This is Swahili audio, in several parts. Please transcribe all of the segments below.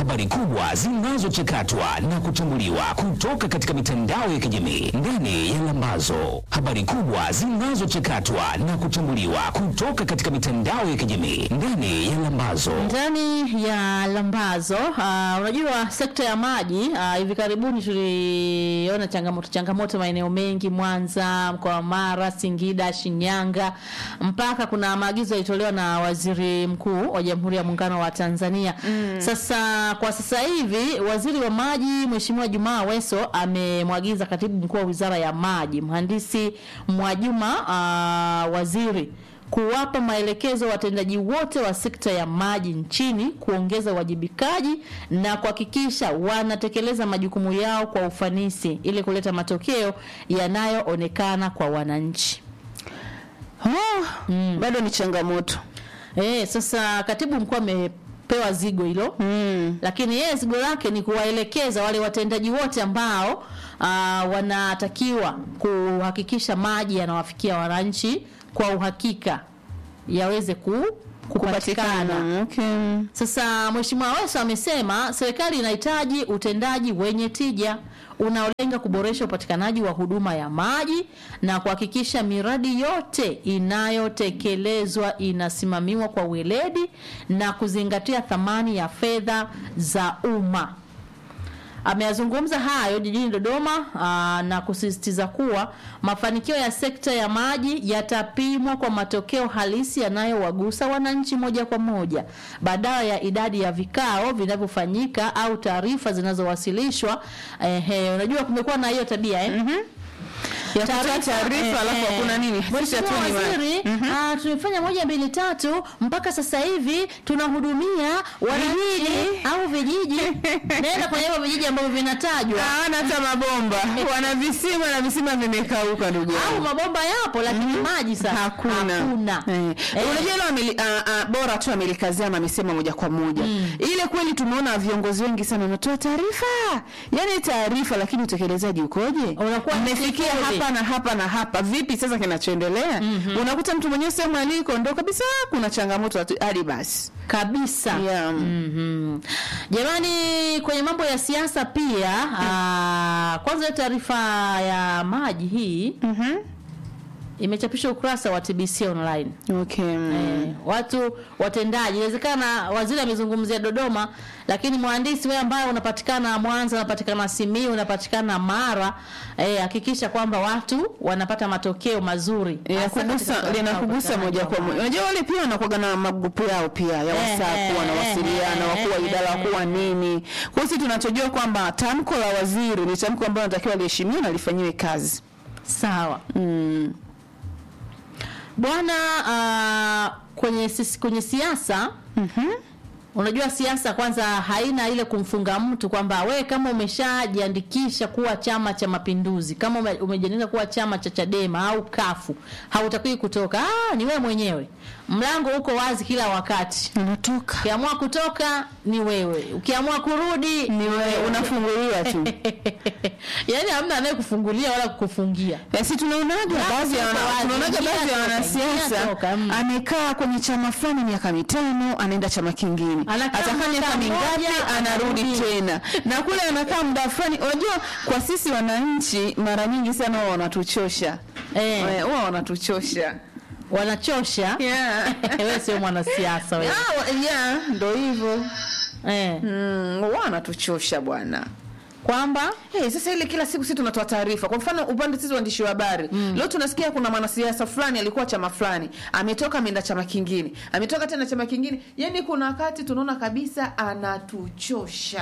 habari kubwa zinazochakatwa na kuchambuliwa kutoka katika mitandao ya kijamii ndani ya Lambazo. Habari kubwa zinazochakatwa na kuchambuliwa kutoka katika mitandao ya kijamii ndani ya Lambazo. ndani ya Lambazo. Uh, unajua sekta ya maji uh, hivi karibuni tuliona changamoto changamoto maeneo mengi Mwanza, mkoa wa Mara, Singida, Shinyanga, mpaka kuna maagizo yalitolewa na waziri mkuu wa Jamhuri ya Muungano wa Tanzania. Sasa kwa sasa hivi waziri wa maji Mheshimiwa Jumaa Weso amemwagiza katibu mkuu wa Wizara ya Maji mhandisi Mwajuma uh, waziri kuwapa maelekezo watendaji wote wa sekta ya maji nchini kuongeza uwajibikaji na kuhakikisha wanatekeleza majukumu yao kwa ufanisi ili kuleta matokeo yanayoonekana kwa wananchi. Oh, bado ni changamoto Eh, sasa katibu mkuu amepewa zigo hilo mm. lakini yeye zigo lake ni kuwaelekeza wale watendaji wote ambao ah, wanatakiwa kuhakikisha maji yanawafikia wananchi kwa uhakika yaweze ku, kupatikana. kupatikana okay. Sasa Mheshimiwa Aweso amesema serikali inahitaji utendaji wenye tija unaolenga kuboresha upatikanaji wa huduma ya maji na kuhakikisha miradi yote inayotekelezwa inasimamiwa kwa weledi na kuzingatia thamani ya fedha za umma. Ameyazungumza hayo jijini Dodoma aa, na kusisitiza kuwa mafanikio ya sekta ya maji yatapimwa kwa matokeo halisi yanayowagusa wananchi moja kwa moja badala ya idadi ya vikao vinavyofanyika au taarifa zinazowasilishwa. Ehe, unajua kumekuwa na hiyo tabia eh? ya kutoa taarifa alafu hakuna nini Sisi Mheshimiwa hatuni ma- Waziri, ah, tumefanya moja mbili tatu mpaka sasa hivi tunahudumia wananchi au vijiji. Nenda kwenye hivyo vijiji ambavyo vinatajwa hawana hata mabomba wana visima na visima vimekauka ndugu au yangu mabomba yapo lakini maji sasa hakuna, hakuna. Eh. Eh. Unajua ile ameli- ah, ah, bora tu amelikazia na amesema moja kwa moja ile kweli tumeona viongozi wengi sana wanatoa taarifa yani taarifa lakini utekelezaji ukoje Unakuwa mmefikia sifuri. hapa na hapa na hapa vipi sasa kinachoendelea unakuta mtu mwenyewe sehemu aliko ndo kabisa kuna changamoto hatu- hadi basi kabisa yeah. Mhm. Jamani, kwenye mambo ya siasa pia aa, kwanza hiyo taarifa ya maji hii Mhm. imechapishwa ukurasa wa TBC online. okay Eh, watu watendaji, inawezekana waziri amezungumzia Dodoma, lakini mhandisi wewe ambaye unapatikana Mwanza, unapatikana Simiyu, unapatikana Mara, eh, hakikisha kwamba watu wanapata matokeo mazuri Hasa katika linakugusa swala la linakugusa moja kwa moja. Unajua wale pia wanakuwa na magrupu yao pia ya Eh, WhatsApp, eh, wanawasiliana eh, wakuu wa eh, idara, eh, wakuu wa nini. Kwa hiyo sisi tunachojua kwamba tamko la waziri ni tamko ambalo natakiwa liheshimiwe na lifanyiwe kazi. Sawa. Mm. Bwana ah, kwenye sis- kwenye siasa Mhm. Unajua siasa kwanza haina ile kumfunga mtu kwamba we kama umeshajiandikisha kuwa Chama cha Mapinduzi, kama ume- umejiandikisha kuwa chama cha Chadema au kafu hautakiwi kutoka. Ah, ni wewe mwenyewe, mlango uko wazi kila wakati. Unatoka. Ukiamua kutoka ni wewe, ukiamua kurudi Ni wewe unafunguliwa tu. yaani hamna anayekufungulia wala kukufungia. Basi tunaonaga Mlango baadhi ya uko wana- wazi, tunaonaga ingia baadhi ya toka, wanasiasa ingia toka, mm. amekaa kwenye chama fulani miaka mitano anaenda chama kingine Anakaa atakaa miaka mwaka mingapi mmoja, anarudi anarudi. tena na kule anakaa muda fulani unajua kwa sisi wananchi mara nyingi sana huwa wanatuchosha Eh. Eh, huwa wanatuchosha Wanachosha. yeah. wewe sio mwanasiasa wewe. Ah, wa- yeah, ndo hivyo Eh, mm, huwa wanatuchosha bwana kwamba Hey, sasa ile kila siku sisi tunatoa taarifa. Kwa mfano upande sisi waandishi wa habari leo tunasikia kuna mwanasiasa fulani alikuwa chama fulani, ametoka ameenda chama kingine, ametoka tena chama kingine. Yani kuna wakati tunaona kabisa anatuchosha.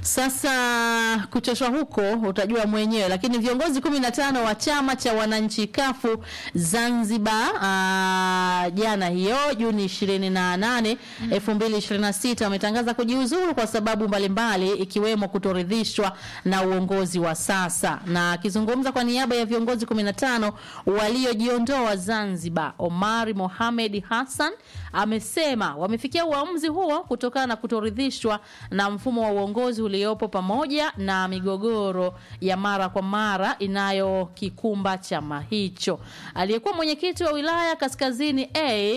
Sasa kuchoshwa huko utajua mwenyewe, lakini viongozi kumi na tano wa chama cha wananchi kafu Zanzibar aa, jana hiyo Juni ishirini na nane elfu mbili ishirini na sita wametangaza kujiuzuru kwa sababu mbalimbali ikiwemo kutoridhishwa na uongozi wa sasa. Na akizungumza kwa niaba ya viongozi kumi na tano waliojiondoa Zanzibar, Omari Mohamed Hassan amesema wamefikia uamuzi huo kutokana na kutoridhishwa na mfumo wa uongozi uliopo pamoja na migogoro ya mara kwa mara inayokikumba chama hicho. Aliyekuwa mwenyekiti wa wilaya Kaskazini A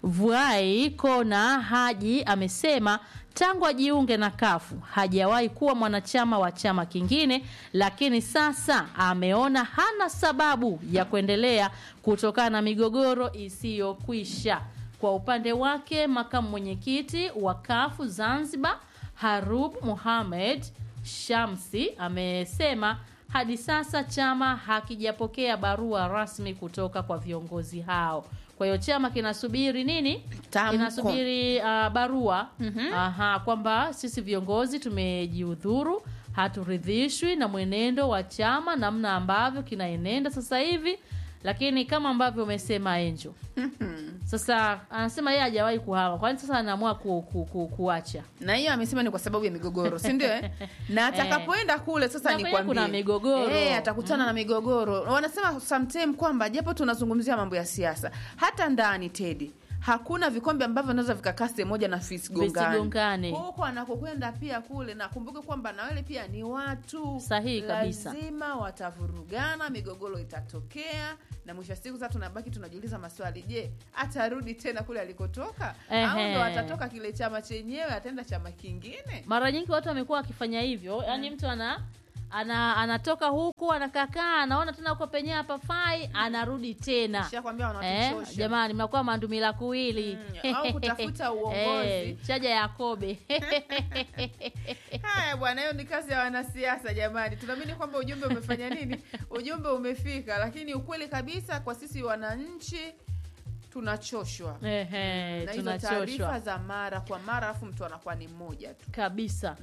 Vuai Kona Haji amesema tangu ajiunge na kafu hajawahi kuwa mwanachama wa chama kingine, lakini sasa ameona hana sababu ya kuendelea kutokana na migogoro isiyokwisha. Kwa upande wake, makamu mwenyekiti wa kafu Zanzibar Harub Mohamed Shamsi amesema hadi sasa chama hakijapokea barua rasmi kutoka kwa viongozi hao. Kwa hiyo chama kinasubiri nini? Tamko. Kinasubiri uh, barua aha, kwamba sisi viongozi tumejiudhuru, haturidhishwi na mwenendo wa chama, namna ambavyo kinaenenda sasa hivi, lakini kama ambavyo umesema Angel sasa anasema yeye hajawahi kuhama, kwani sasa anaamua ku, ku, ku, kuacha na hiyo amesema ni kwa sababu ya migogoro si ndio eh? na atakapoenda kule sasa Na ni kwenye kuna migogoro. eh, atakutana na migogoro wanasema sometime kwamba japo tunazungumzia mambo ya siasa hata ndani tedi hakuna vikombe ambavyo vinaweza vikakaa sehemu moja na Visigongane. visigongane huko anakokwenda pia kule na kumbuke kwamba na wale pia ni watu Sahihi kabisa. lazima watavurugana migogoro itatokea na mwisho wa siku sasa tunabaki tunajiuliza maswali je atarudi tena kule alikotoka au Ehe. ndo atatoka kile chama chenyewe ataenda chama kingine mara nyingi watu wamekuwa wakifanya hivyo yaani mtu ana ana anatoka huku anakakaa anaona tena uko penyewe hapafai anarudi tena shakwambia eh, wanatuchosha jamani mnakuwa mandumila kuwili Mm, au kutafuta uongozi. eh, chaja yakobe haya bwana hiyo ni kazi ya wanasiasa jamani tunaamini kwamba ujumbe umefanya nini ujumbe umefika lakini ukweli kabisa kwa sisi wananchi tunachoshwa Ehe, na hizo taarifa tunachoshwa za mara kwa mara alafu mtu anakuwa ni mmoja tu kabisa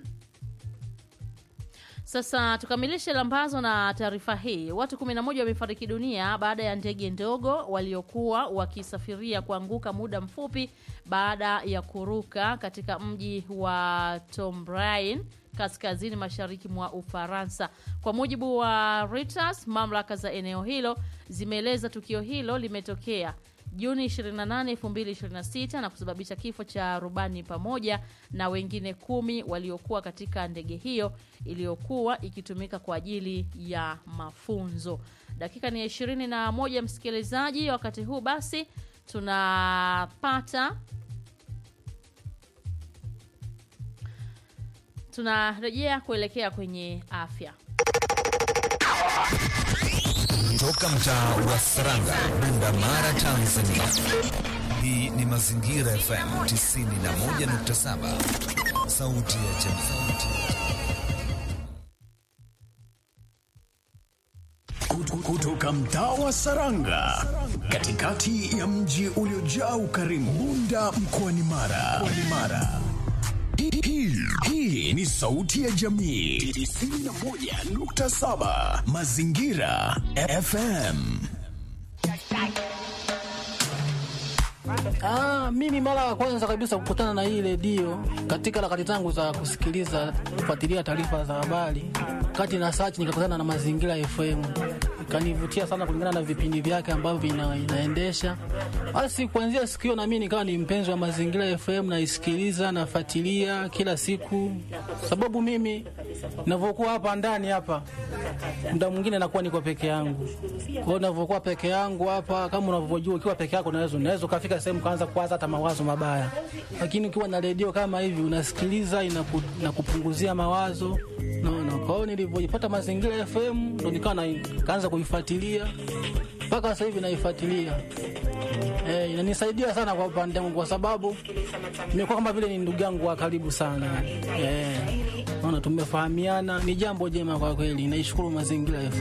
Sasa tukamilishe lambazo na taarifa hii. Watu 11 wamefariki dunia baada ya ndege ndogo waliokuwa wakisafiria kuanguka muda mfupi baada ya kuruka katika mji wa Tomblain kaskazini mashariki mwa Ufaransa. Kwa mujibu wa Reuters, mamlaka za eneo hilo zimeeleza tukio hilo limetokea Juni 28, 2026 na kusababisha kifo cha rubani pamoja na wengine kumi waliokuwa katika ndege hiyo iliyokuwa ikitumika kwa ajili ya mafunzo. Dakika ni ishirini na moja, msikilizaji. Wakati huu basi tunapata tunarejea kuelekea kwenye afya. Toka mtaa wa Saranga, Bunda Mara, Tanzania. Hii ni Mazingira FM 91.7, sauti ya jamii. Kutoka mtaa wa Saranga, katikati ya mji uliojaa ukarimu, Bunda mkoani Mara. Mkoani Mara. Hii- hii- Hii ni sauti ya jamii 91.7 Mazingira FM. Ah, mimi mara ya kwanza kabisa kukutana na hii redio katika harakati zangu za kusikiliza kufuatilia taarifa za habari, kati na search nikakutana na Mazingira FM, ikanivutia sana kulingana na vipindi vyake ambavyo ina, inaendesha. Basi kuanzia siku hiyo na mimi nikawa ni mpenzi wa Mazingira FM, naisikiliza nafuatilia kila siku, sababu mimi ninavyokuwa hapa ndani hapa muda mwingine nakuwa niko peke yangu. Kwa hiyo ninavyokuwa peke yangu hapa, kama unavyojua, ukiwa peke yako unaweza unaweza ukafika sehemu kaanza kuwaza hata mawazo mabaya, lakini ukiwa na redio kama hivi unasikiliza, inaku, inakupunguzia mawazo naona. Kwa hiyo nilivyojipata Mazingira FM ndo nikawa na- kaanza kuifuatilia mpaka sasa hivi naifuatilia. Eh, inanisaidia sana kwa upande wangu kwa sababu nimekuwa kama vile ni ndugu yangu wa karibu sana. Eh, naona tumefahamiana, ni jambo jema kwa kweli. Naishukuru Mazingira FM.